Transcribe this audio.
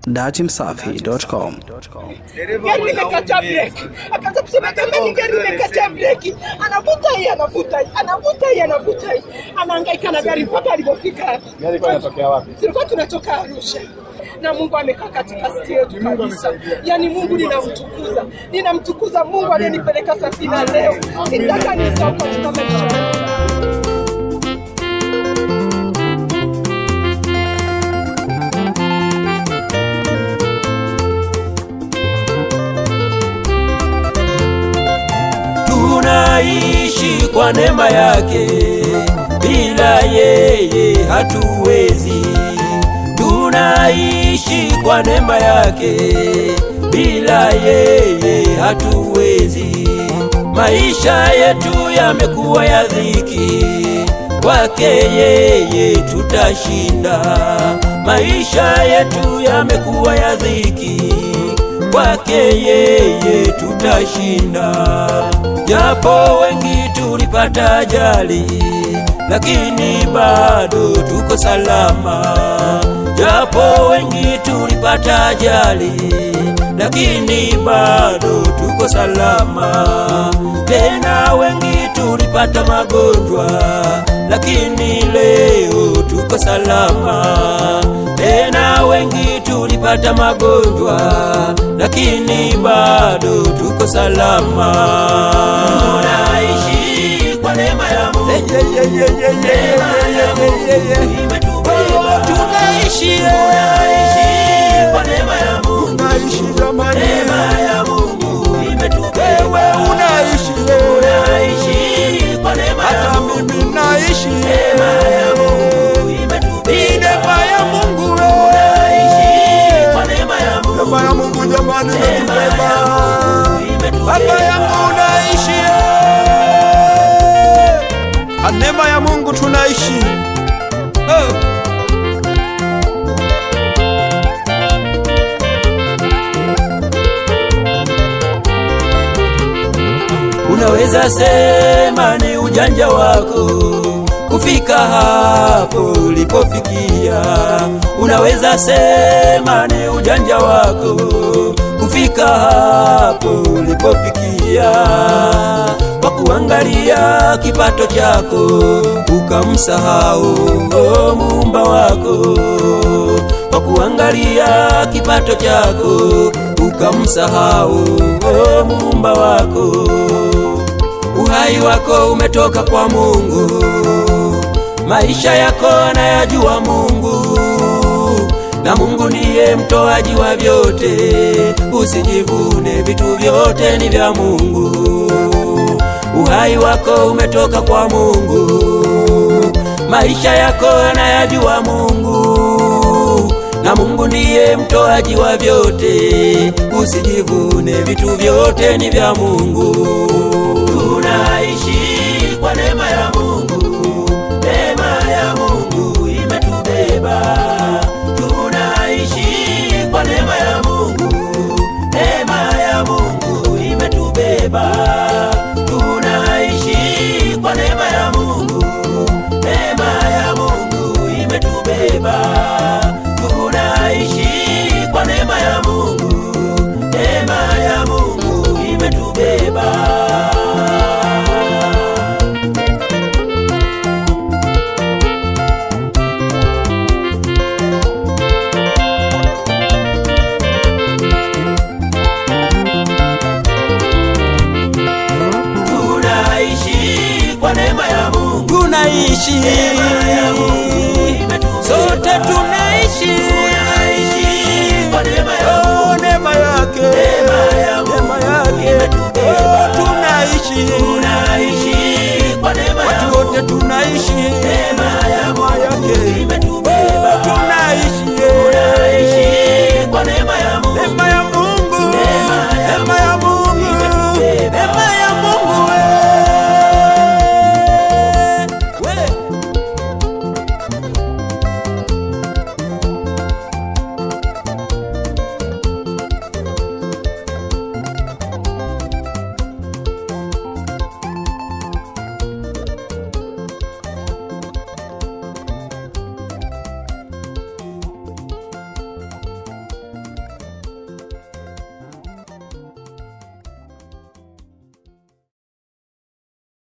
datimsafi.com. gari limekataa breki, akaanza kusema jamani, gari limekataa breki, anavuta hii, anavuta hii, anavuta hii, anavuta hii, anahangaika na gari mpaka alipofika. Gari ilikuwa inatokea wapi? Tulikuwa tunatoka Arusha na Mungu amekaa katika siti yetu kabisa. Yaani Mungu ninamtukuza, ninamtukuza Mungu aliyenipeleka safina leo. Sitaka nisahau katika maisha yangu. tunaishi kwa neema yake, bila yeye hatuwezi. Tunaishi kwa neema yake, bila yeye hatuwezi. Maisha yetu yamekuwa ya dhiki, kwake yeye tutashinda. Maisha yetu yamekuwa ya dhiki kwake yeye tutashinda. Japo wengi tulipata ajali, lakini bado tuko salama. Japo wengi tulipata ajali, lakini bado tuko salama. Tena wengi tulipata magonjwa, lakini leo tuko salama. Tena wengi tulipata magonjwa, lakini bado tuko salama. Tunaishi kwa neema ya Mungu. Neema ya Mungu imetubeba. Tunaishi tunaishi kwa neema ya Mungu. Unaishi jamani, Neema ya Mungu imetubeba. wewe unaishi, Tunaishi kwa neema ya hata Mungu. mimi naishi. Neema ya Mungu Ni imetubeba. neema ya Mungu Tunaishi wewe, kwa neema ya Mungu. neema ya Mungu jamani, Neema ya imetubeba. Mungu imetubeba. Baba yangu unaishi, kwa neema ya Mungu tunaishi. Eh. Unaweza sema ni ujanja wako kufika hapo ulipofikia. Unaweza sema ni ujanja wako kufika hapo ulipofikia, kwa kuangalia kipato chako ukamsahau oh, muumba wako, kwa kuangalia kipato chako ukamsahau oh, muumba wako. Uhai wako umetoka kwa Mungu, maisha yako anayajua Mungu, na Mungu ndiye mtoaji wa vyote. Usijivune, vitu vyote ni vya Mungu. Uhai wako umetoka kwa Mungu, maisha yako anayajua Mungu, na Mungu ndiye mtoaji wa vyote. Usijivune, vitu vyote ni vya Mungu. Tunaishi kwa neema ya Mungu, neema ya Mungu imetubeba. Tunaishi kwa neema ya Mungu, neema ya Mungu imetubeba. Tunaishi kwa neema ya Mungu, neema ya Mungu imetubeba. Tunaishi kwa neema ya Mungu, neema ya Mungu imetubeba. Tunaishi kwa neema ya Mungu, tunaishi neema ya Mungu imetubeba. sote tunaishi Tunaishi kwa neema ya Oh, neema yake Neema ya Mungu neema yake imetubeba. Oh, tunaishi Tunaishi kwa neema ya watu wote tunaishi